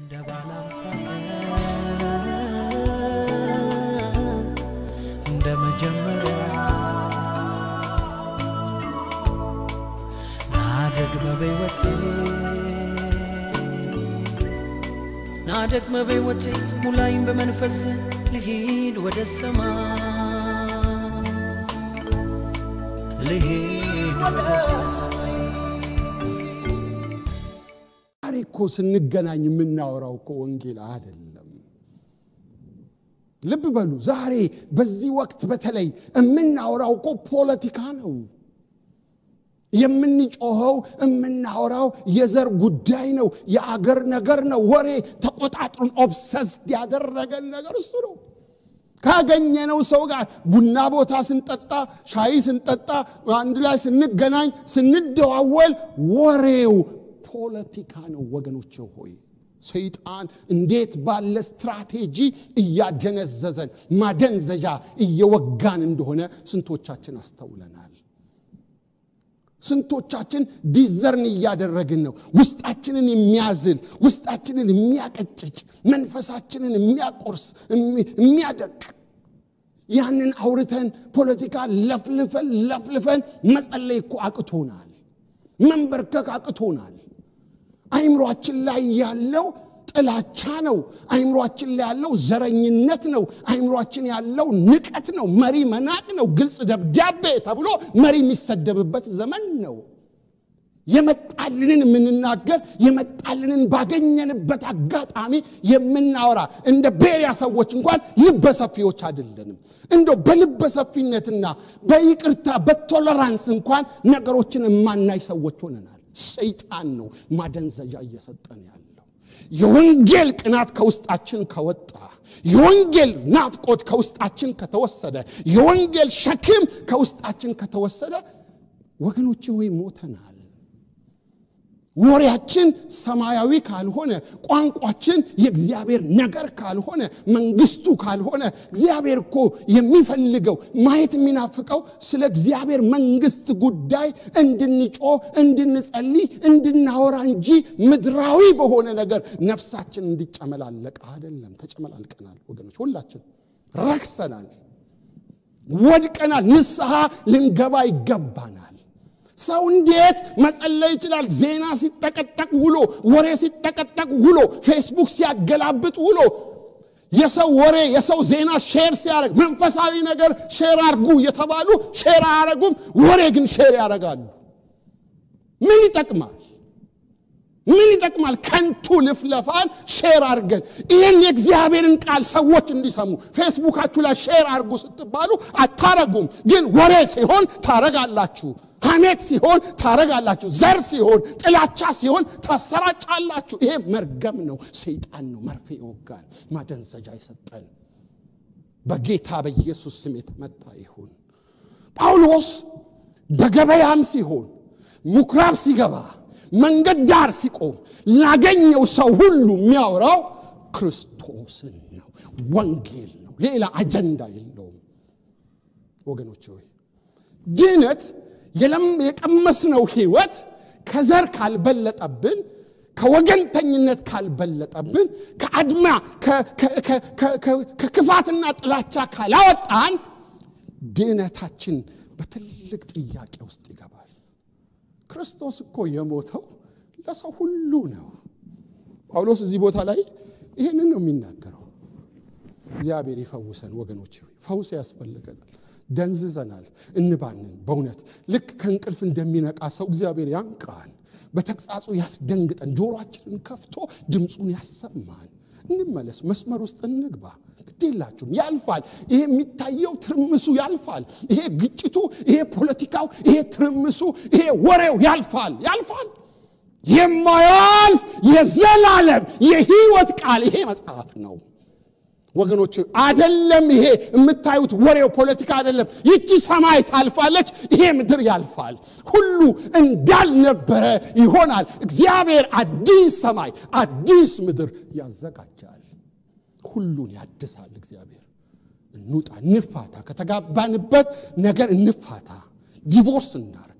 እንደ ባላምሳ እንደ መጀመሪያ ናደግመ በሕይወቴ ናደግመ በሕይወቴ ሙላይም በመንፈስ ልሂድ ወደ ሰማይ ልሂድ ወደ ሰማይ ዛሬ እኮ ስንገናኝ የምናወራው እኮ ወንጌል አይደለም። ልብ በሉ። ዛሬ በዚህ ወቅት በተለይ የምናወራው እኮ ፖለቲካ ነው። የምንጮኸው የምናወራው የዘር ጉዳይ ነው፣ የአገር ነገር ነው። ወሬ ተቆጣጥሩን ኦብሰስድ ያደረገን ነገር እሱ ነው። ካገኘነው ሰው ጋር ቡና ቦታ ስንጠጣ፣ ሻይ ስንጠጣ፣ አንድ ላይ ስንገናኝ፣ ስንደዋወል ወሬው ፖለቲካ ነው። ወገኖቼ ሆይ ሰይጣን እንዴት ባለ ስትራቴጂ እያደነዘዘን ማደንዘዣ እየወጋን እንደሆነ ስንቶቻችን አስተውለናል። ስንቶቻችን ዲዘርን እያደረግን ነው። ውስጣችንን የሚያዝል ውስጣችንን የሚያቀጭጭ መንፈሳችንን የሚያቆርስ የሚያደቅ ያንን አውርተን ፖለቲካ ለፍልፈን ለፍልፈን መጸለይ እኮ አቅቶናል። መንበርከክ አቅቶናል። አይምሯችን ላይ ያለው ጥላቻ ነው። አይምሯችን ላይ ያለው ዘረኝነት ነው። አይምሯችን ያለው ንቀት ነው። መሪ መናቅ ነው። ግልጽ ደብዳቤ ተብሎ መሪ የሚሰደብበት ዘመን ነው። የመጣልንን የምንናገር የመጣልንን ባገኘንበት አጋጣሚ የምናወራ እንደ ቤሪያ ሰዎች እንኳን ልበሰፊዎች አይደለንም። እንደው በልበሰፊነትና በይቅርታ በቶለራንስ እንኳን ነገሮችን የማናይ ሰዎች ሆነናል። ሰይጣን ነው ማደንዘዣ እየሰጠን ያለው። የወንጌል ቅናት ከውስጣችን ከወጣ፣ የወንጌል ናፍቆት ከውስጣችን ከተወሰደ፣ የወንጌል ሸክም ከውስጣችን ከተወሰደ፣ ወገኖቼ ሆይ ሞተናል። ወሬያችን ሰማያዊ ካልሆነ፣ ቋንቋችን የእግዚአብሔር ነገር ካልሆነ፣ መንግስቱ ካልሆነ፣ እግዚአብሔር እኮ የሚፈልገው ማየት የሚናፍቀው ስለ እግዚአብሔር መንግስት ጉዳይ እንድንጮህ፣ እንድንጸልይ፣ እንድናወራ እንጂ ምድራዊ በሆነ ነገር ነፍሳችን እንዲጨመላለቅ አይደለም። ተጨመላልቀናል ወገኖች፣ ሁላችን ረክሰናል፣ ወድቀናል። ንስሐ ልንገባ ይገባናል። ሰው እንዴት መጸለይ ይችላል? ዜና ሲጠቀጠቅ ውሎ፣ ወሬ ሲጠቀጠቅ ውሎ፣ ፌስቡክ ሲያገላብጥ ውሎ፣ የሰው ወሬ የሰው ዜና ሼር ሲያደርግ መንፈሳዊ ነገር ሼር አርጉ የተባሉ ሼር አያረጉም፣ ወሬ ግን ሼር ያደርጋሉ። ምን ይጠቅማል? ምን ይጠቅማል? ከንቱ ልፍለፋን ሼር አድርገን ይህን የእግዚአብሔርን ቃል ሰዎች እንዲሰሙ ፌስቡካችሁ ላይ ሼር አድርጉ ስትባሉ አታረጉም፣ ግን ወሬ ሲሆን ታረጋላችሁ። ሐሜት ሲሆን ታረጋላችሁ። ዘር ሲሆን፣ ጥላቻ ሲሆን ታሰራጫላችሁ። ይሄ መርገም ነው። ሰይጣን ነው መርፌ ይወጋል፣ ማደንዘጃ የሰጠን። በጌታ በኢየሱስ ስም የተመታ ይሁን። ጳውሎስ በገበያም ሲሆን ምኩራብ ሲገባ መንገድ ዳር ሲቆም ላገኘው ሰው ሁሉ የሚያወራው ክርስቶስን ነው፣ ወንጌል ነው። ሌላ አጀንዳ የለውም። ወገኖች ሆይ ድነት የቀመስነው ህይወት ከዘር ካልበለጠብን ከወገንተኝነት ካልበለጠብን ከአድማ ከክፋትና ጥላቻ ካላወጣን ድህነታችን በትልቅ ጥያቄ ውስጥ ይገባል። ክርስቶስ እኮ የሞተው ለሰው ሁሉ ነው። ጳውሎስ እዚህ ቦታ ላይ ይህንን ነው የሚናገረው። እግዚአብሔር ይፈውሰን ወገኖች፣ ፈውስ ያስፈልገናል። ደንዝዘናል፣ እንባንን። በእውነት ልክ ከእንቅልፍ እንደሚነቃ ሰው እግዚአብሔር ያንቃን፣ በተግሳጹ ያስደንግጠን፣ ጆሮአችንን ከፍቶ ድምፁን ያሰማን። እንመለስ፣ መስመር ውስጥ እንግባ። ግዴላችሁም፣ ያልፋል። ይሄ የሚታየው ትርምሱ ያልፋል። ይሄ ግጭቱ፣ ይሄ ፖለቲካው፣ ይሄ ትርምሱ፣ ይሄ ወሬው ያልፋል፣ ያልፋል። የማያልፍ የዘላለም የህይወት ቃል ይሄ መጽሐፍ ነው። ወገኖች አደለም። ይሄ የምታዩት ወሬው ፖለቲካ አደለም። ይቺ ሰማይ ታልፋለች፣ ይሄ ምድር ያልፋል። ሁሉ እንዳልነበረ ይሆናል። እግዚአብሔር አዲስ ሰማይ አዲስ ምድር ያዘጋጃል። ሁሉን ያድሳል። እግዚአብሔር እንውጣ፣ እንፋታ፣ ከተጋባንበት ነገር እንፋታ፣ ዲቮርስ እናርግ።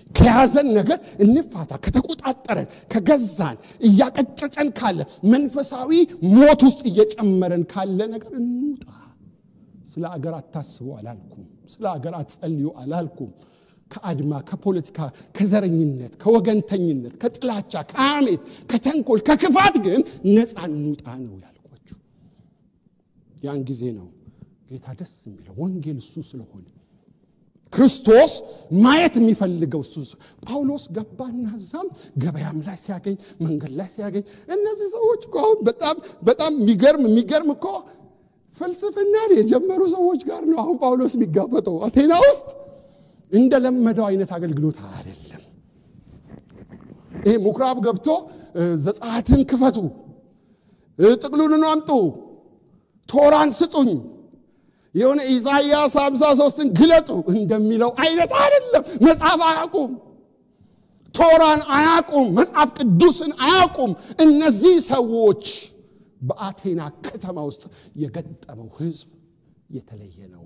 ከያዘን ነገር እንፋታ። ከተቆጣጠረን፣ ከገዛን፣ እያቀጨጨን ካለ መንፈሳዊ ሞት ውስጥ እየጨመረን ካለ ነገር እንውጣ። ስለ አገር አታስቡ አላልኩም። ስለ አገር አትጸልዩ አላልኩም። ከአድማ፣ ከፖለቲካ፣ ከዘረኝነት፣ ከወገንተኝነት፣ ከጥላቻ፣ ከሐሜት፣ ከተንኮል፣ ከክፋት ግን ነፃ እንውጣ ነው ያልኳችሁ። ያን ጊዜ ነው ጌታ ደስ የሚለው ወንጌል እሱ ስለሆነ ክርስቶስ ማየት የሚፈልገው እሱ ጳውሎስ ገባና እዛም ገበያም ላይ ሲያገኝ መንገድ ላይ ሲያገኝ እነዚህ ሰዎች እኮ አሁን በጣም በጣም የሚገርም የሚገርም እኮ ፍልስፍናን የጀመሩ ሰዎች ጋር ነው አሁን ጳውሎስ የሚጋፈጠው አቴና ውስጥ እንደለመደው አይነት አገልግሎት አይደለም ይሄ ምኩራብ ገብቶ ዘጸአትን ክፈቱ ጥቅሉን አምጡ ቶራን ስጡኝ የሆነ ኢሳይያስ 53ን ግለጡ እንደሚለው አይነት አይደለም። መጽሐፍ አያውቁም፣ ቶራን አያውቁም፣ መጽሐፍ ቅዱስን አያውቁም። እነዚህ ሰዎች በአቴና ከተማ ውስጥ የገጠመው ህዝብ የተለየ ነው።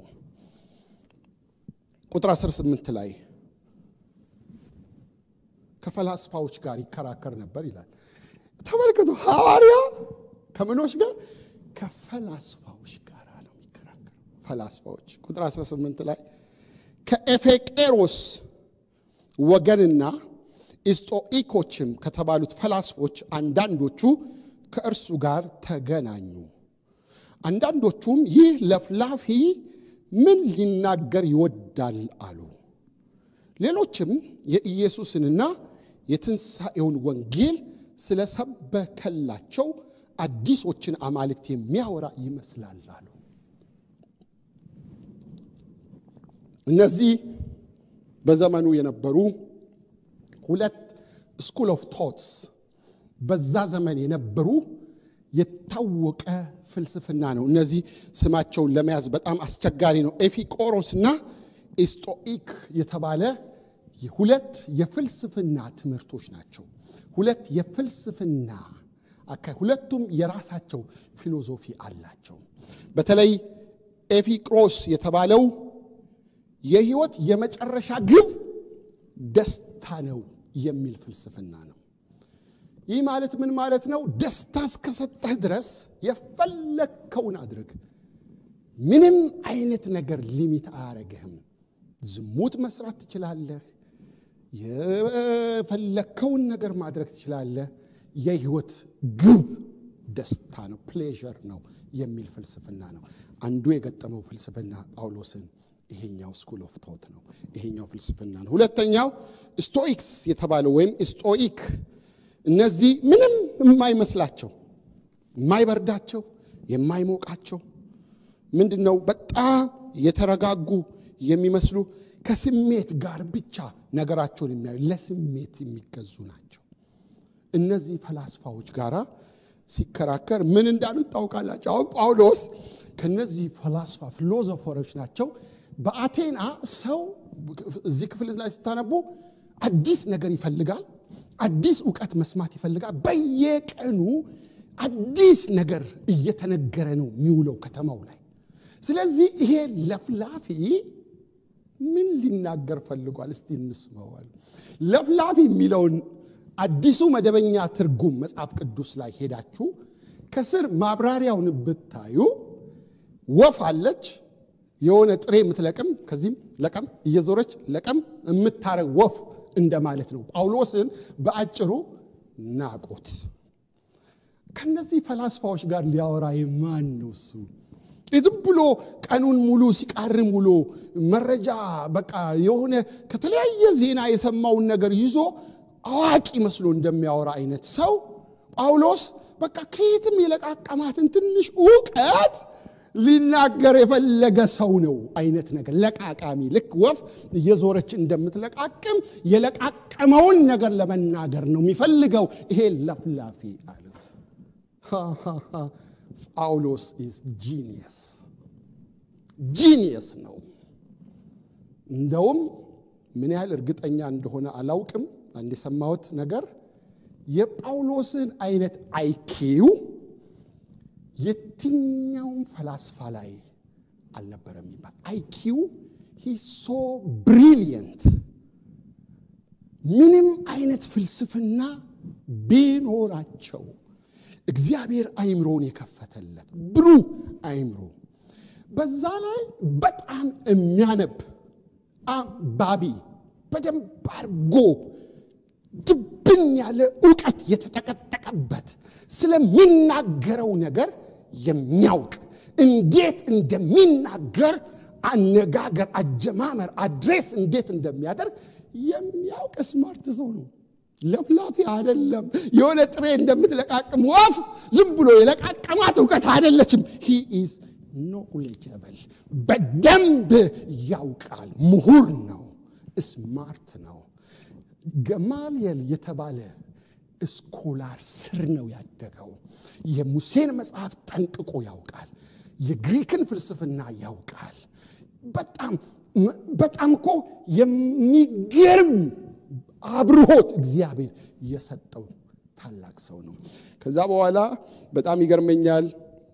ቁጥር 18 ላይ ከፈላስፋዎች ጋር ይከራከር ነበር ይላል። ተመልከቱ፣ ሐዋርያ ከምኖች ጋር ከፈላስፋዎች ጋር ነው የሚከራከር። ፈላስፋዎች ቁጥር 18 ላይ ከኤፌቄሮስ ወገንና ኢስጦኢኮችም ከተባሉት ፈላስፎች አንዳንዶቹ ከእርሱ ጋር ተገናኙ። አንዳንዶቹም ይህ ለፍላፊ ምን ሊናገር ይወዳል አሉ። ሌሎችም የኢየሱስንና የትንሣኤውን ወንጌል ስለሰበከላቸው አዲሶችን አማልክት የሚያወራ ይመስላል አሉ። እነዚህ በዘመኑ የነበሩ ሁለት ስኩል ኦፍ ቶትስ በዛ ዘመን የነበሩ የታወቀ ፍልስፍና ነው። እነዚህ ስማቸውን ለመያዝ በጣም አስቸጋሪ ነው። ኤፊቆሮስና ኢስጦኢክ የተባለ ሁለት የፍልስፍና ትምህርቶች ናቸው። ሁለት የፍልስፍና አካይ ሁለቱም የራሳቸው ፊሎዞፊ አላቸው። በተለይ ኤፊቅሮስ የተባለው የህይወት የመጨረሻ ግብ ደስታ ነው የሚል ፍልስፍና ነው። ይህ ማለት ምን ማለት ነው? ደስታ እስከሰጠህ ድረስ የፈለግከውን አድርግ። ምንም አይነት ነገር ሊሚት አያረግህም። ዝሙት መስራት ትችላለህ። የፈለግከውን ነገር ማድረግ ትችላለህ። የህይወት ግብ ደስታ ነው፣ ፕሌዠር ነው የሚል ፍልስፍና ነው። አንዱ የገጠመው ፍልስፍና ጳውሎስን ይሄኛው ስኩል ኦፍ ቶት ነው። ይሄኛው ፍልስፍና ነው። ሁለተኛው ስቶኢክስ የተባለው ወይም ስቶኢክ እነዚህ ምንም የማይመስላቸው የማይበርዳቸው የማይሞቃቸው ምንድን ነው በጣም የተረጋጉ የሚመስሉ ከስሜት ጋር ብቻ ነገራቸውን የሚያዩ ለስሜት የሚገዙ ናቸው። እነዚህ ፈላስፋዎች ጋር ሲከራከር ምን እንዳሉት ታውቃላቸው? አሁን ጳውሎስ ከነዚህ ፈላስፋ ፊሎዞፈሮች ናቸው። በአቴና ሰው እዚህ ክፍል ላይ ስታነቡ አዲስ ነገር ይፈልጋል። አዲስ እውቀት መስማት ይፈልጋል። በየቀኑ አዲስ ነገር እየተነገረ ነው የሚውለው ከተማው ላይ። ስለዚህ ይሄ ለፍላፊ ምን ሊናገር ፈልጓል? እስቲ እንስማዋል። ለፍላፊ የሚለውን አዲሱ መደበኛ ትርጉም መጽሐፍ ቅዱስ ላይ ሄዳችሁ ከስር ማብራሪያውን ብታዩ ወፍ አለች የሆነ ጥሬ የምትለቅም ከዚህም ለቀም እየዞረች ለቀም የምታረግ ወፍ እንደማለት ነው። ጳውሎስን በአጭሩ ናቁት። ከነዚህ ፈላስፋዎች ጋር ሊያወራ ማን ነው እሱ? ዝም ብሎ ቀኑን ሙሉ ሲቃርም ውሎ መረጃ በቃ የሆነ ከተለያየ ዜና የሰማውን ነገር ይዞ አዋቂ መስሎ እንደሚያወራ አይነት ሰው ጳውሎስ በቃ ከየትም የለቃቀማትን ትንሽ እውቀት ሊናገር የፈለገ ሰው ነው አይነት ነገር ለቃቃሚ ልክ ወፍ እየዞረች እንደምትለቃቅም የለቃቀመውን ነገር ለመናገር ነው የሚፈልገው ይሄ ለፍላፊ አሉት ጳውሎስ ኢዝ ጂኒየስ ጂኒየስ ነው እንደውም ምን ያህል እርግጠኛ እንደሆነ አላውቅም አንድ የሰማሁት ነገር የጳውሎስን አይነት አይኪው የትኛውም ፈላስፋ ላይ አልነበረም ይባል አይኪው ሂ ሶ ብሪሊየንት ምንም አይነት ፍልስፍና ቢኖራቸው እግዚአብሔር አይምሮን የከፈተለት ብሩህ አይምሮ በዛ ላይ በጣም የሚያነብ አንባቢ በደንብ አርጎ ድብን ያለ እውቀት የተጠቀጠቀበት ስለሚናገረው ነገር የሚያውቅ እንዴት እንደሚናገር አነጋገር፣ አጀማመር፣ አድሬስ እንዴት እንደሚያደርግ የሚያውቅ ስማርት ሰው ነው። ለፍላፊ አይደለም። የሆነ ጥሬ እንደምትለቃቅም ወፍ ዝም ብሎ የለቃቀማት እውቀት አይደለችም። ሂ ኢዝ ኖሌጀብል በደንብ ያውቃል። ምሁር ነው። ስማርት ነው። ገማልየል የተባለ ስኮላር ስር ነው ያደገው። የሙሴን መጽሐፍ ጠንቅቆ ያውቃል። የግሪክን ፍልስፍና ያውቃል። በጣም በጣም እኮ የሚገርም አብርሆት እግዚአብሔር የሰጠው ታላቅ ሰው ነው። ከዛ በኋላ በጣም ይገርመኛል።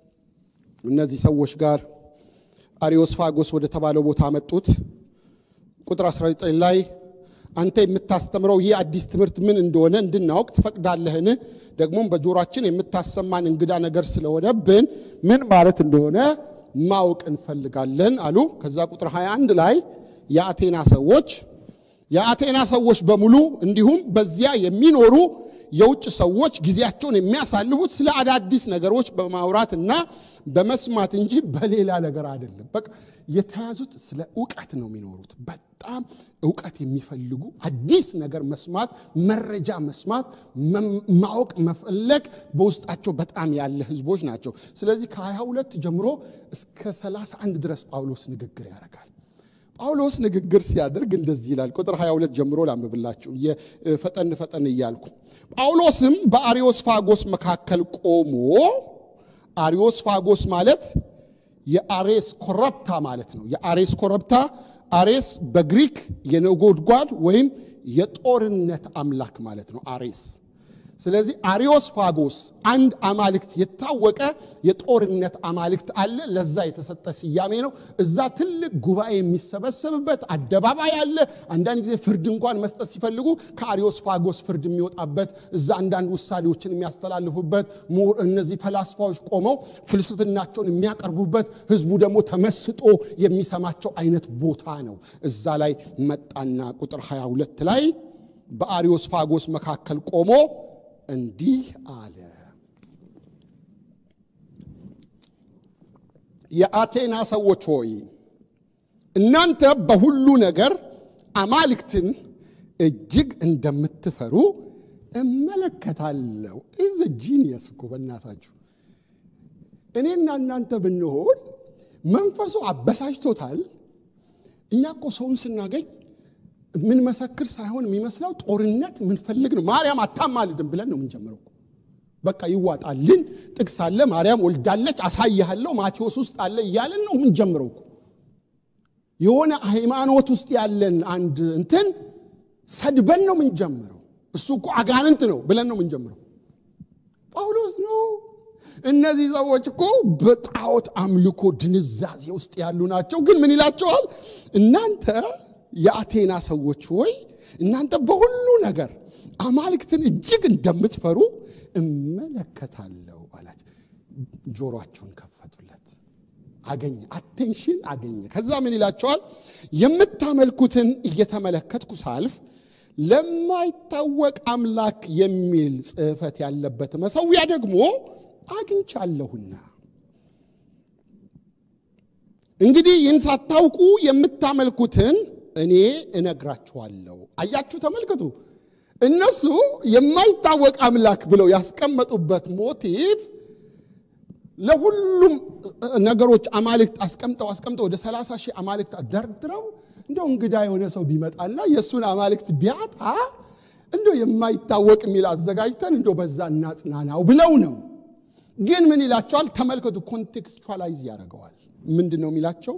እነዚህ ሰዎች ጋር አሪዮስፋጎስ ወደ ተባለው ቦታ መጡት። ቁጥር 19 ላይ አንተ የምታስተምረው ይህ አዲስ ትምህርት ምን እንደሆነ እንድናውቅ ትፈቅዳለህን? ደግሞም በጆሮአችን የምታሰማን እንግዳ ነገር ስለሆነብን ምን ማለት እንደሆነ ማወቅ እንፈልጋለን አሉ። ከዛ ቁጥር 21 ላይ የአቴና ሰዎች የአቴና ሰዎች በሙሉ እንዲሁም በዚያ የሚኖሩ የውጭ ሰዎች ጊዜያቸውን የሚያሳልፉት ስለ አዳዲስ ነገሮች በማውራትና በመስማት እንጂ በሌላ ነገር አይደለም። በቃ የተያዙት ስለ እውቀት ነው የሚኖሩት። በጣም እውቀት የሚፈልጉ አዲስ ነገር መስማት፣ መረጃ መስማት፣ ማወቅ መፈለግ በውስጣቸው በጣም ያለ ህዝቦች ናቸው። ስለዚህ ከ22 ጀምሮ እስከ 31 ድረስ ጳውሎስ ንግግር ያደርጋል። ጳውሎስ ንግግር ሲያደርግ እንደዚህ ይላል። ቁጥር 22 ጀምሮ ላንብብላችሁ ፈጠን ፈጠን እያልኩ። ጳውሎስም በአሪዮስፋጎስ መካከል ቆሞ አሪዮስፋጎስ ማለት የአሬስ ኮረብታ ማለት ነው። የአሬስ ኮረብታ አሬስ በግሪክ የነጎድጓድ ወይም የጦርነት አምላክ ማለት ነው። አሬስ ስለዚህ አሪዮስፋጎስ አንድ አማልክት የታወቀ የጦርነት አማልክት አለ። ለዛ የተሰጠ ስያሜ ነው። እዛ ትልቅ ጉባኤ የሚሰበሰብበት አደባባይ አለ። አንዳንድ ጊዜ ፍርድ እንኳን መስጠት ሲፈልጉ ከአሪዮስፋጎስ ፍርድ የሚወጣበት እዛ አንዳንድ ውሳኔዎችን የሚያስተላልፉበት እነዚህ ፈላስፋዎች ቆመው ፍልስፍናቸውን የሚያቀርቡበት፣ ህዝቡ ደግሞ ተመስጦ የሚሰማቸው አይነት ቦታ ነው። እዛ ላይ መጣና ቁጥር 22 ላይ በአሪዮስፋጎስ መካከል ቆሞ እንዲህ አለ። የአቴና ሰዎች ሆይ እናንተ በሁሉ ነገር አማልክትን እጅግ እንደምትፈሩ እመለከታለሁ። ኢዝ ጂኒየስ እኮ በእናታችሁ። እኔና እናንተ ብንሆን መንፈሱ አበሳጭቶታል። እኛ እኮ ሰውን ስናገኝ ምን መሰክር ሳይሆን የሚመስለው ጦርነት ምንፈልግ ነው። ማርያም አታማልድም ብለን ነው የምንጀምረው። በቃ ይዋጣልን፣ ጥቅስ አለ፣ ማርያም ወልዳለች፣ አሳይሃለሁ፣ ማቴዎስ ውስጥ አለ እያለን ነው የምንጀምረው። የሆነ ሃይማኖት ውስጥ ያለን አንድ እንትን ሰድበን ነው የምንጀምረው። እሱ እኮ አጋንንት ነው ብለን ነው የምንጀምረው። ጳውሎስ ነው እነዚህ ሰዎች እኮ በጣዖት አምልኮ ድንዛዜ ውስጥ ያሉ ናቸው። ግን ምን ይላቸዋል? እናንተ የአቴና ሰዎች ሆይ እናንተ በሁሉ ነገር አማልክትን እጅግ እንደምትፈሩ እመለከታለሁ አላቸው። ጆሮአቸውን ከፈቱለት፣ አገኘ፣ አቴንሽን አገኘ። ከዛ ምን ይላቸዋል? የምታመልኩትን እየተመለከትኩ ሳልፍ ለማይታወቅ አምላክ የሚል ጽሕፈት ያለበት መሠዊያ ደግሞ አግኝቻለሁና እንግዲህ ይህን ሳታውቁ የምታመልኩትን እኔ እነግራችኋለሁ። አያችሁ፣ ተመልከቱ። እነሱ የማይታወቅ አምላክ ብለው ያስቀመጡበት ሞቲቭ ለሁሉም ነገሮች አማልክት አስቀምጠው አስቀምጠው ወደ 30 ሺህ አማልክት ደርድረው እንደው እንግዳ የሆነ ሰው ቢመጣና የእሱን አማልክት ቢያጣ እንደው የማይታወቅ የሚል አዘጋጅተን እንደው በዛ እናጽናናው ብለው ነው። ግን ምን ይላቸዋል? ተመልከቱ። ኮንቴክስቹዋላይዝ ያደርገዋል። ምንድን ነው የሚላቸው?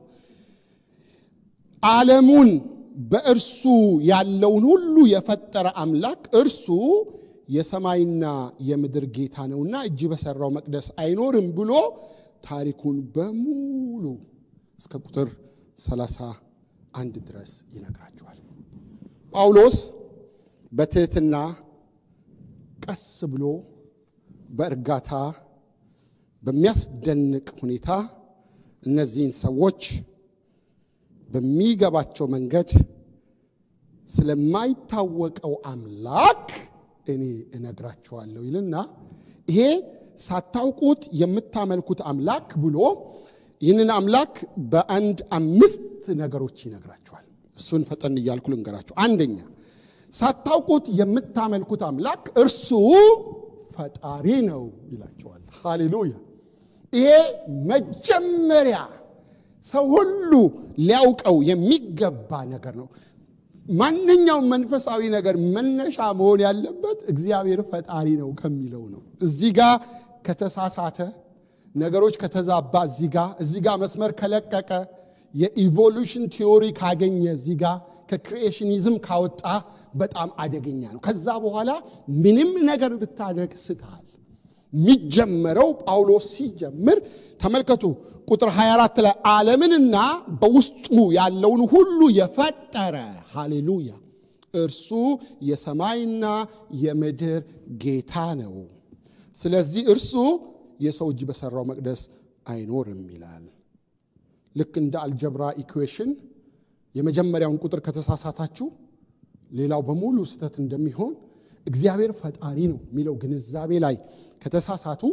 ዓለሙን በእርሱ ያለውን ሁሉ የፈጠረ አምላክ እርሱ የሰማይና የምድር ጌታ ነውና እጅ በሰራው መቅደስ አይኖርም ብሎ ታሪኩን በሙሉ እስከ ቁጥር 31 ድረስ ይነግራቸዋል። ጳውሎስ በትህትና ቀስ ብሎ በእርጋታ በሚያስደንቅ ሁኔታ እነዚህን ሰዎች በሚገባቸው መንገድ ስለማይታወቀው አምላክ እኔ እነግራችኋለሁ ይልና ይሄ ሳታውቁት የምታመልኩት አምላክ ብሎ ይህንን አምላክ በአንድ አምስት ነገሮች ይነግራችኋል። እሱን ፈጠን እያልኩ ልንገራችሁ። አንደኛ ሳታውቁት የምታመልኩት አምላክ እርሱ ፈጣሪ ነው ይላቸዋል። ሃሌሉያ! ይሄ መጀመሪያ ሰው ሁሉ ሊያውቀው የሚገባ ነገር ነው። ማንኛውም መንፈሳዊ ነገር መነሻ መሆን ያለበት እግዚአብሔር ፈጣሪ ነው ከሚለው ነው። እዚህ ጋር ከተሳሳተ ነገሮች ከተዛባ እዚህ ጋር እዚህ ጋር መስመር ከለቀቀ የኢቮሉሽን ቲዮሪ ካገኘ እዚህ ጋር ከክሪኤሽኒዝም ካወጣ በጣም አደገኛ ነው። ከዛ በኋላ ምንም ነገር ብታደርግ ስተሃል። የሚጀመረው ጳውሎስ ሲጀምር ተመልከቱ፣ ቁጥር 24 ላይ ዓለምንና በውስጡ ያለውን ሁሉ የፈጠረ ሃሌሉያ፣ እርሱ የሰማይና የምድር ጌታ ነው። ስለዚህ እርሱ የሰው እጅ በሠራው መቅደስ አይኖርም ይላል። ልክ እንደ አልጀብራ ኢኩዌሽን የመጀመሪያውን ቁጥር ከተሳሳታችሁ ሌላው በሙሉ ስህተት እንደሚሆን እግዚአብሔር ፈጣሪ ነው የሚለው ግንዛቤ ላይ ከተሳሳቱ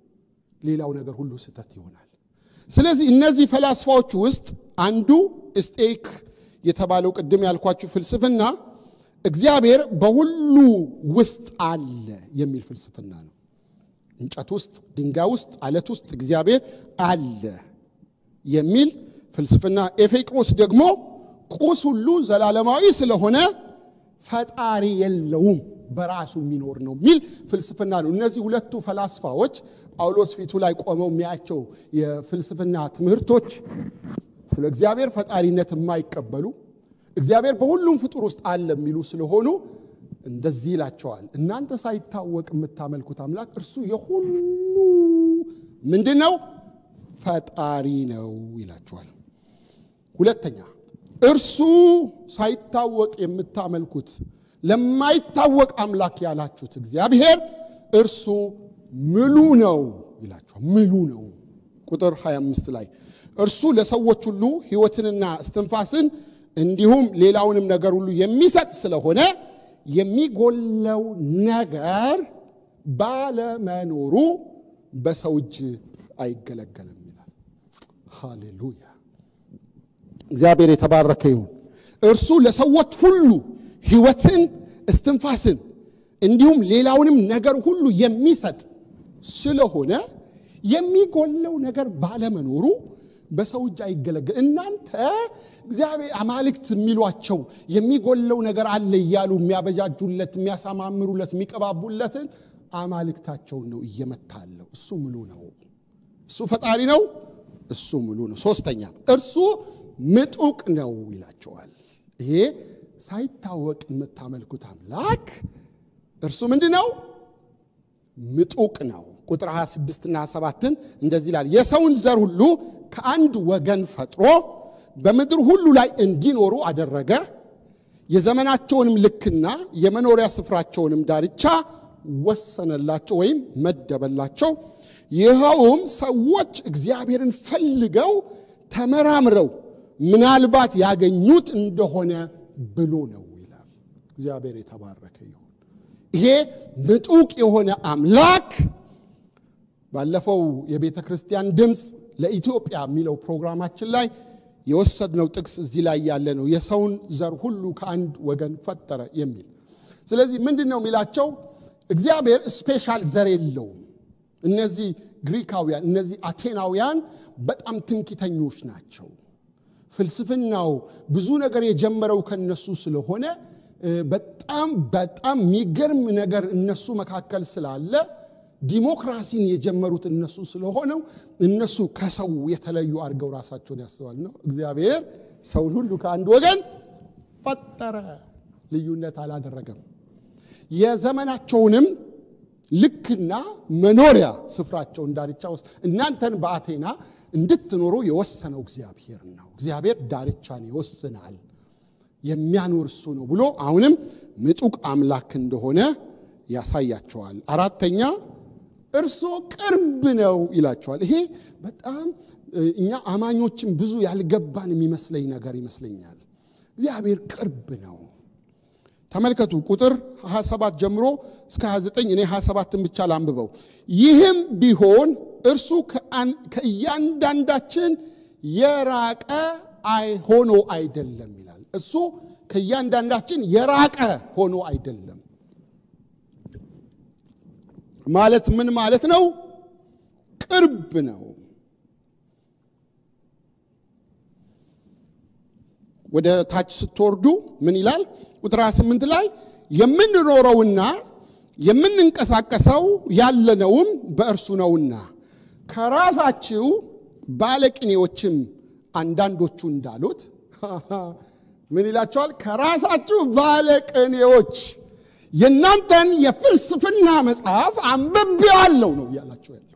ሌላው ነገር ሁሉ ስህተት ይሆናል። ስለዚህ እነዚህ ፈላስፋዎች ውስጥ አንዱ ስቴክ የተባለው ቅድም ያልኳችሁ ፍልስፍና እግዚአብሔር በሁሉ ውስጥ አለ የሚል ፍልስፍና ነው። እንጨት ውስጥ፣ ድንጋይ ውስጥ፣ አለት ውስጥ እግዚአብሔር አለ የሚል ፍልስፍና። ኤፌቅሮስ ደግሞ ቁስ ሁሉ ዘላለማዊ ስለሆነ ፈጣሪ የለውም በራሱ የሚኖር ነው የሚል ፍልስፍና ነው። እነዚህ ሁለቱ ፈላስፋዎች ጳውሎስ ፊቱ ላይ ቆመው የሚያቸው የፍልስፍና ትምህርቶች ስለ እግዚአብሔር ፈጣሪነት የማይቀበሉ እግዚአብሔር በሁሉም ፍጡር ውስጥ አለ የሚሉ ስለሆኑ እንደዚህ ይላቸዋል። እናንተ ሳይታወቅ የምታመልኩት አምላክ እርሱ የሁሉ ምንድን ነው? ፈጣሪ ነው ይላቸዋል። ሁለተኛ እርሱ ሳይታወቅ የምታመልኩት ለማይታወቅ አምላክ ያላችሁት እግዚአብሔር እርሱ ምሉ ነው ይላችኋል። ምሉ ነው። ቁጥር 25 ላይ እርሱ ለሰዎች ሁሉ ሕይወትንና እስትንፋስን እንዲሁም ሌላውንም ነገር ሁሉ የሚሰጥ ስለሆነ የሚጎለው ነገር ባለመኖሩ በሰው እጅ አይገለገልም ይላል። ሃሌሉያ! እግዚአብሔር የተባረከ ይሁን። እርሱ ለሰዎች ሁሉ ሕይወትን እስትንፋስን እንዲሁም ሌላውንም ነገር ሁሉ የሚሰጥ ስለሆነ የሚጎለው ነገር ባለመኖሩ በሰው እጅ አይገለገል። እናንተ እግዚአብሔር አማልክት የሚሏቸው የሚጎለው ነገር አለ እያሉ የሚያበጃጁለት፣ የሚያሳማምሩለት፣ የሚቀባቡለትን አማልክታቸውን ነው እየመታለው። እሱ ምሉ ነው። እሱ ፈጣሪ ነው። እሱ ምሉ ነው። ሶስተኛ እርሱ ምጡቅ ነው ይላቸዋል። ይሄ ሳይታወቅ የምታመልኩት አምላክ እርሱ ምንድን ነው? ምጡቅ ነው። ቁጥር 26 እና 27ን እንደዚህ ይላል። የሰውን ዘር ሁሉ ከአንድ ወገን ፈጥሮ በምድር ሁሉ ላይ እንዲኖሩ አደረገ። የዘመናቸውንም ልክና የመኖሪያ ስፍራቸውንም ዳርቻ ወሰነላቸው ወይም መደበላቸው። ይኸውም ሰዎች እግዚአብሔርን ፈልገው ተመራምረው ምናልባት ያገኙት እንደሆነ ብሎ ነው ይላል። እግዚአብሔር የተባረከ ይሁን። ይሄ ምጡቅ የሆነ አምላክ ባለፈው የቤተ ክርስቲያን ድምፅ ለኢትዮጵያ የሚለው ፕሮግራማችን ላይ የወሰድነው ጥቅስ እዚህ ላይ ያለ ነው። የሰውን ዘር ሁሉ ከአንድ ወገን ፈጠረ የሚል ስለዚህ ምንድን ነው የሚላቸው? እግዚአብሔር ስፔሻል ዘር የለውም። እነዚህ ግሪካውያን፣ እነዚህ አቴናውያን በጣም ትምክተኞች ናቸው። ፍልስፍናው ብዙ ነገር የጀመረው ከነሱ ስለሆነ በጣም በጣም የሚገርም ነገር እነሱ መካከል ስላለ ዲሞክራሲን የጀመሩት እነሱ ስለሆነው እነሱ ከሰው የተለዩ አድርገው ራሳቸውን ያስባል ነው። እግዚአብሔር ሰውን ሁሉ ከአንድ ወገን ፈጠረ፣ ልዩነት አላደረገም። የዘመናቸውንም ልክና መኖሪያ ስፍራቸውን ዳርቻ ውስጥ እናንተን በአቴና እንድትኖሩ የወሰነው እግዚአብሔር ነው። እግዚአብሔር ዳርቻን ይወስናል። የሚያኖር እሱ ነው ብሎ አሁንም ምጡቅ አምላክ እንደሆነ ያሳያቸዋል። አራተኛ እርሶ ቅርብ ነው ይላቸዋል። ይሄ በጣም እኛ አማኞችን ብዙ ያልገባን የሚመስለኝ ነገር ይመስለኛል። እግዚአብሔር ቅርብ ነው። ተመልከቱ ቁጥር 27 ጀምሮ እስከ 29 እኔ 27ን ብቻ ላንብበው። ይህም ቢሆን እርሱ ከእያንዳንዳችን የራቀ ሆኖ አይደለም ይላል። እሱ ከእያንዳንዳችን የራቀ ሆኖ አይደለም ማለት ምን ማለት ነው? ቅርብ ነው። ወደ ታች ስትወርዱ ምን ይላል? ቁጥር 28 ላይ የምንኖረውና የምንንቀሳቀሰው ያለነውም በእርሱ ነውና ከራሳችሁ ባለቅኔዎችም አንዳንዶቹ እንዳሉት ምን ይላቸዋል? ከራሳችሁ ባለቅኔዎች የእናንተን የፍልስፍና መጽሐፍ አንብቤዋለሁ ነው እያላቸው ያለው።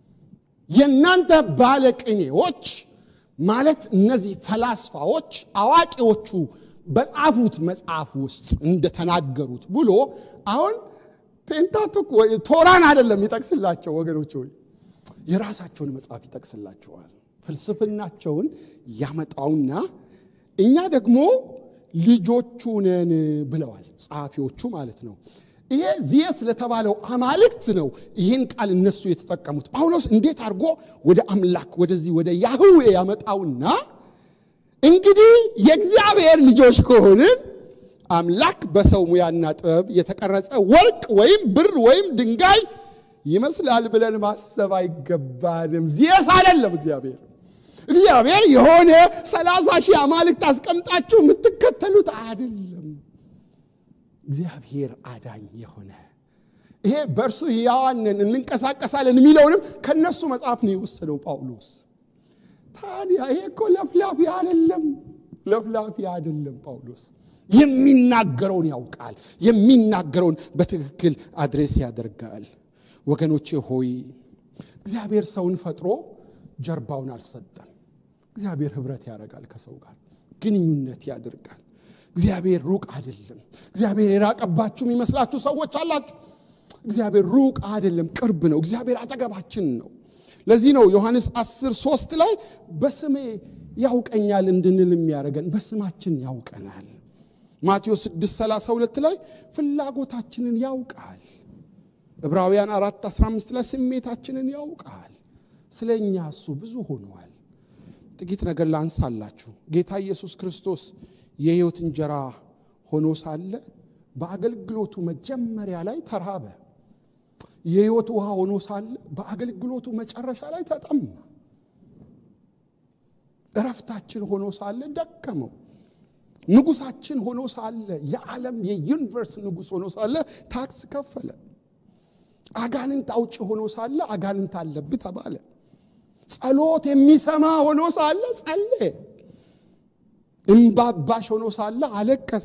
የእናንተ ባለቅኔዎች ማለት እነዚህ ፈላስፋዎች አዋቂዎቹ በጻፉት መጽሐፍ ውስጥ እንደተናገሩት ብሎ አሁን ፔንታቱክ ቶራን አይደለም ይጠቅስላቸው ወገኖች ሆይ የራሳቸውን መጽሐፍ ይጠቅስላቸዋል። ፍልስፍናቸውን ያመጣውና እኛ ደግሞ ልጆቹ ነን ብለዋል ጸሐፊዎቹ ማለት ነው። ይሄ ዚየስ ለተባለው አማልክት ነው ይህን ቃል እነሱ የተጠቀሙት። ጳውሎስ እንዴት አድርጎ ወደ አምላክ ወደዚህ ወደ ያህዌ ያመጣውና እንግዲህ የእግዚአብሔር ልጆች ከሆንን አምላክ በሰው ሙያና ጥበብ የተቀረጸ ወርቅ ወይም ብር ወይም ድንጋይ ይመስላል ብለን ማሰብ አይገባንም። ዚየስ አይደለም እግዚአብሔር እግዚአብሔር የሆነ ሰላሳ ሺህ አማልክት አስቀምጣችሁ የምትከተሉት አይደለም። እግዚአብሔር አዳኝ የሆነ ይሄ በእርሱ ሕያዋንን እንንቀሳቀሳለን የሚለውንም ከነሱ መጽሐፍ ነው የወሰደው ጳውሎስ። ታዲያ ይሄ እኮ ለፍላፊ አይደለም፣ ለፍላፊ አይደለም። ጳውሎስ የሚናገረውን ያውቃል፣ የሚናገረውን በትክክል አድሬስ ያደርጋል። ወገኖቼ ሆይ እግዚአብሔር ሰውን ፈጥሮ ጀርባውን አልሰጠም። እግዚአብሔር ህብረት ያደርጋል ከሰው ጋር ግንኙነት ያደርጋል። እግዚአብሔር ሩቅ አይደለም። እግዚአብሔር የራቀባችሁ የሚመስላችሁ ሰዎች አላችሁ። እግዚአብሔር ሩቅ አይደለም፣ ቅርብ ነው። እግዚአብሔር አጠገባችን ነው። ለዚህ ነው ዮሐንስ 10 ሶስት ላይ በስሜ ያውቀኛል እንድንል የሚያደርገን በስማችን ያውቀናል። ማቴዎስ 6 32 ላይ ፍላጎታችንን ያውቃል። ዕብራውያን 4 15 ላይ ስሜታችንን ያውቃል። ስለ እኛ እሱ ብዙ ሆኗል። ጥቂት ነገር ላንሳላችሁ። ጌታ ኢየሱስ ክርስቶስ የሕይወት እንጀራ ሆኖ ሳለ በአገልግሎቱ መጀመሪያ ላይ ተራበ። የሕይወት ውሃ ሆኖ ሳለ በአገልግሎቱ መጨረሻ ላይ ተጠማ። እረፍታችን ሆኖ ሳለ ደከመው። ንጉሳችን ሆኖ ሳለ የዓለም የዩኒቨርስ ንጉሥ ሆኖ ሳለ ታክስ ከፈለ። አጋንንት አውጭ ሆኖ ሳለ አጋንንት አለብህ ተባለ። ጸሎት የሚሰማ ሆኖ ሳለ ጸለየ። እምባባሽ ሆኖ ሳለ አለቀሰ።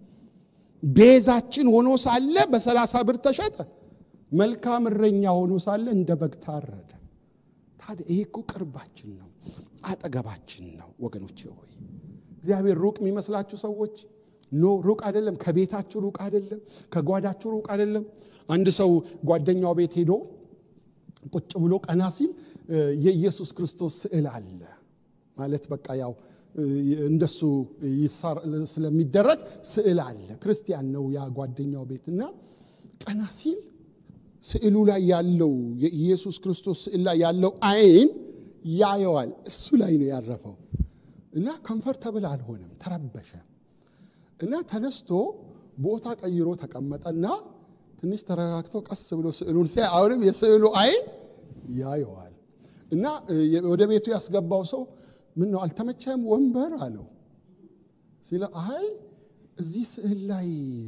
ቤዛችን ሆኖ ሳለ በሰላሳ ብር ተሸጠ። መልካም እረኛ ሆኖ ሳለ እንደ በግ ታረደ። ታዲያ ይሄ እኮ ቅርባችን ነው፣ አጠገባችን ነው። ወገኖቼ ሆይ እግዚአብሔር ሩቅ የሚመስላችሁ ሰዎች ኖ ሩቅ አይደለም። ከቤታችሁ ሩቅ አይደለም። ከጓዳችሁ ሩቅ አይደለም። አንድ ሰው ጓደኛው ቤት ሄዶ ቁጭ ብሎ ቀና ሲል የኢየሱስ ክርስቶስ ስዕል አለ ማለት በቃ ያው እንደሱ ስለሚደረግ ስዕል አለ። ክርስቲያን ነው ያ ጓደኛው ቤትና ቀና ሲል ስዕሉ ላይ ያለው የኢየሱስ ክርስቶስ ስዕል ላይ ያለው አይን ያየዋል። እሱ ላይ ነው ያረፈው እና ኮምፈርተብል አልሆነም፣ ተረበሸ እና ተነስቶ ቦታ ቀይሮ ተቀመጠና ትንሽ ተረጋግቶ ቀስ ብሎ ስዕሉን ሲያይ አሁንም የስዕሉ አይን ያየዋል እና ወደ ቤቱ ያስገባው ሰው ምን ነው አልተመቸም ወንበር አለው ሲለ አይ እዚህ ስዕል ላይ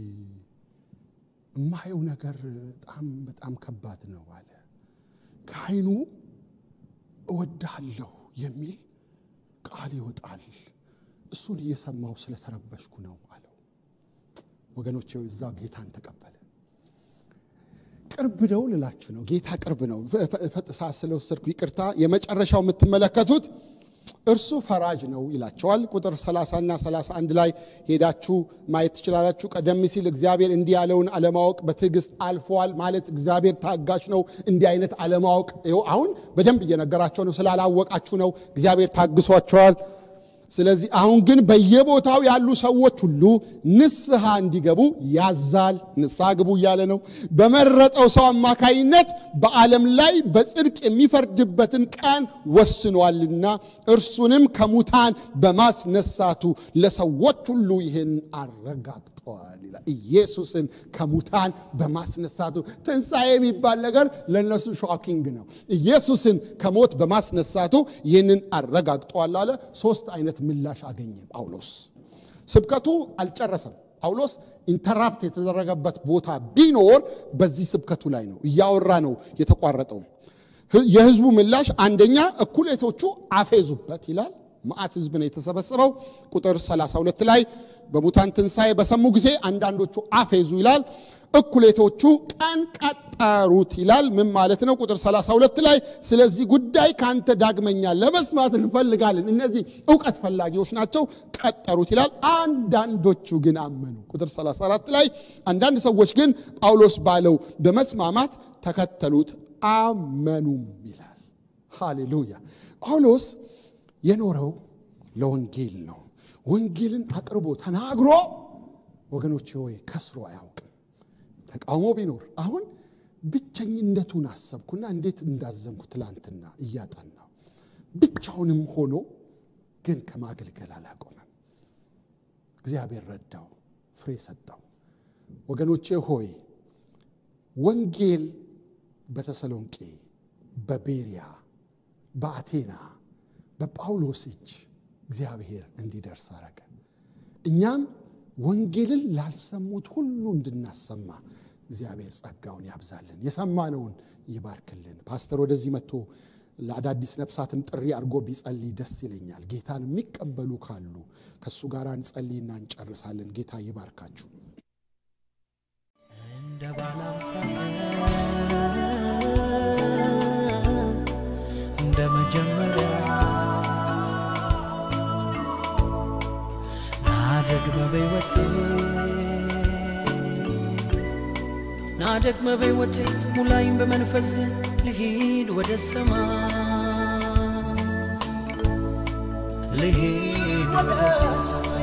የማየው ነገር በጣም በጣም ከባድ ነው አለ ከአይኑ እወድሃለሁ የሚል ቃል ይወጣል እሱን እየሰማው ስለተረበሽኩ ነው አለው ወገኖች እዛ ጌታን ተቀበለ ቅርብ ነው ልላችሁ ነው ጌታ ቅርብ ነው ፈጥሳ ስለወሰድኩ ይቅርታ የመጨረሻው የምትመለከቱት እርሱ ፈራጅ ነው ይላቸዋል። ቁጥር 30 እና 31 ላይ ሄዳችሁ ማየት ትችላላችሁ። ቀደም ሲል እግዚአብሔር እንዲህ ያለውን አለማወቅ በትዕግስት አልፈዋል ማለት እግዚአብሔር ታጋሽ ነው። እንዲህ አይነት አለማወቅ ይኸው አሁን በደንብ እየነገራቸው ነው። ስላላወቃችሁ ነው እግዚአብሔር ታግሷቸዋል። ስለዚህ አሁን ግን በየቦታው ያሉ ሰዎች ሁሉ ንስሐ እንዲገቡ ያዛል። ንስሐ ግቡ እያለ ነው። በመረጠው ሰው አማካይነት በዓለም ላይ በጽድቅ የሚፈርድበትን ቀን ወስኗልና እርሱንም ከሙታን በማስነሳቱ ለሰዎች ሁሉ ይህን አረጋግጠዋል ይላል። ኢየሱስን ከሙታን በማስነሳቱ ትንሣኤ የሚባል ነገር ለእነሱ ሾኪንግ ነው። ኢየሱስን ከሞት በማስነሳቱ ይህንን አረጋግጠዋል አለ። ሶስት አይነት ምላሽ አገኘ ጳውሎስ። ስብከቱ አልጨረሰም። ጳውሎስ ኢንተራፕት የተደረገበት ቦታ ቢኖር በዚህ ስብከቱ ላይ ነው። እያወራ ነው የተቋረጠው። የህዝቡ ምላሽ አንደኛ እኩሌቶቹ አፌዙበት ይላል። መዓት ህዝብ ነው የተሰበሰበው። ቁጥር 32 ላይ በሙታን ትንሣኤ በሰሙ ጊዜ አንዳንዶቹ አፌዙ ይላል። እኩሌቶቹ ቀን ቀጠሩት ይላል። ምን ማለት ነው? ቁጥር 32 ላይ ስለዚህ ጉዳይ ከአንተ ዳግመኛ ለመስማት እንፈልጋለን። እነዚህ እውቀት ፈላጊዎች ናቸው። ቀጠሩት ይላል። አንዳንዶቹ ግን አመኑ። ቁጥር 34 ላይ አንዳንድ ሰዎች ግን ጳውሎስ ባለው በመስማማት ተከተሉት፣ አመኑም ይላል። ሃሌሉያ። ጳውሎስ የኖረው ለወንጌል ነው። ወንጌልን አቅርቦ ተናግሮ ወገኖች ሆይ ከስሮ አያውቅም። ተቃውሞ ቢኖር አሁን ብቸኝነቱን አሰብኩና እንዴት እንዳዘንኩ ትላንትና እያጠናው ብቻውንም ሆኖ ግን ከማገልገል አላቆመም። እግዚአብሔር ረዳው፣ ፍሬ ሰጠው። ወገኖቼ ሆይ ወንጌል በተሰሎንቄ፣ በቤሪያ፣ በአቴና በጳውሎስ እጅ እግዚአብሔር እንዲደርስ አረገ። እኛም ወንጌልን ላልሰሙት ሁሉ እንድናሰማ እግዚአብሔር ጸጋውን ያብዛልን፣ የሰማነውን ይባርክልን። ፓስተር ወደዚህ መጥቶ ለአዳዲስ ነፍሳትም ጥሪ አድርጎ ቢጸልይ ደስ ይለኛል። ጌታን የሚቀበሉ ካሉ ከእሱ ጋር እንጸልይና እንጨርሳለን። ጌታ ይባርካችሁ። እንደ ባለ አምሳ እንደ መጀመሪያ ናደግመ በሕይወቴ ናደግመ በሕይወቴ ሙላይም በመንፈስ ልሂድ ወደ ሰማይ ልሂድ ወደ ሰማይ